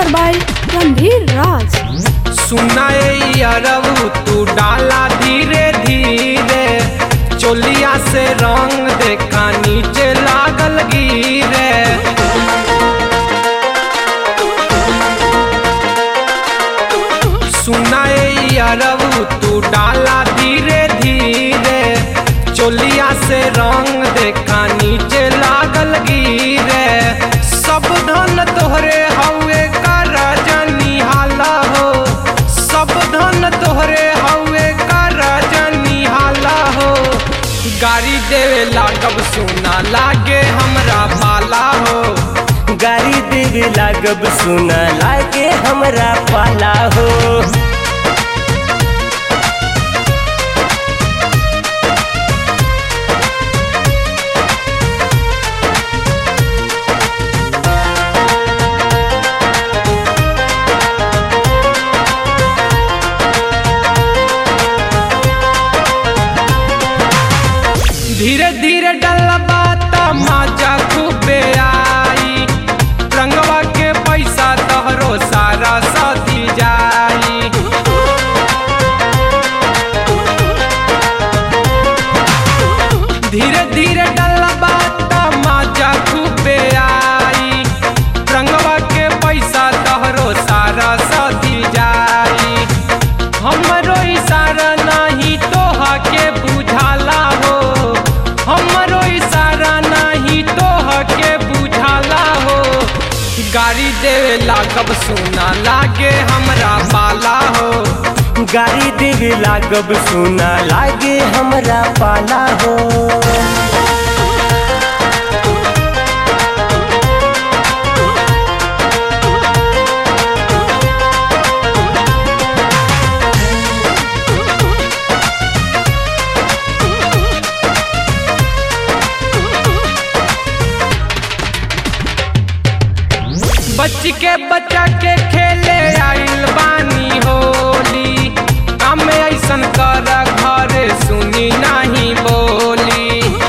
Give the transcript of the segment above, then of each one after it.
presented by Ranveer Raj. सुनाए अरबू तू डाला धीरे धीरे चोलिया से रंग देखा नीचे लागल गिरे सुनाए अरबू तू डाला धीरे धीरे चोलिया से रंग देखा नीचे लागल गिरे सब धन तोहरे हवे कर जनी हाला हो सब धन तोहरे हवे कर जनी हाला हो गाड़ी देवे लागब सुना लागे हमरा पाला हो गाड़ी देवे लागब सुना लागे हमरा पाला हो धीरे धीरे डलबा त मजा खूबे आई रंगवा के पैसा तहरो सारा सदी जाई धीरे धीरे डलबा त मजा खूबे आई रंगवा के पैसा तहरो सारा सदी जाई हमरो इशारा नहीं तोहा के बुझाला हो हमरो इशारा नहीं तोहा के बुझाला हो गाड़ी देवे लागब सुना लागे हमरा पाला हो गाड़ी देवे लागब सुना लागे हमरा पाला हो बच के बच्चा के खेले आइल बानी होली काम ऐसन कर घर सुनी नहीं बोली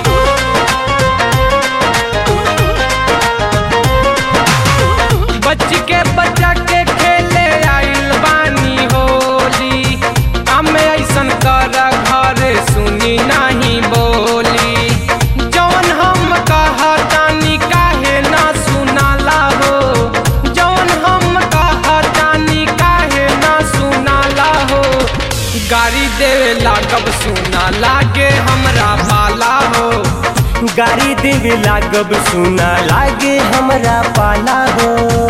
बच के बच्चा के खेले आइल बानी होली काम ऐसन कर घर सुनी नहीं बोली जौन हम कहतानी काहे ना सुनाला हो जौन हम कहतानी काहे ना सुनाला हो गाड़ी देवे लागब सुना लागे हमरा पाला हो गाड़ी देवे लागब सुना लागे हमरा पाला हो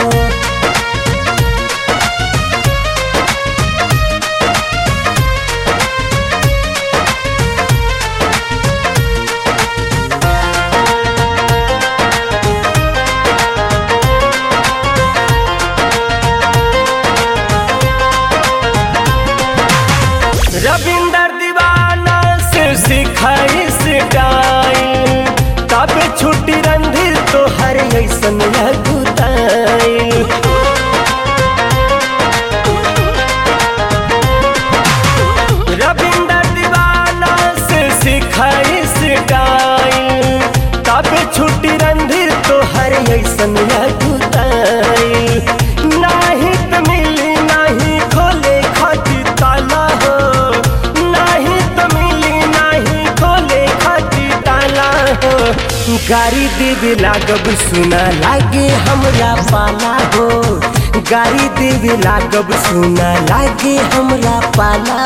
रविंदर दीवाना से सिखाई स्टाइल तब छुट्टी रंधिर तो हर ऐसन लगुताई रविंदर दीवाना से सिखाई स्टाइल तब छुट्टी रंधिर तो हर ऐसन लगुताई नाही त मिली नाही खोले खाती ताला हो नाही त मिली नाही खोले खाती ताला हो गाड़ी देवे लागब सुना लागे हमरा पाला हो गाड़ी देवे लागब सुना लागे हमरा पाला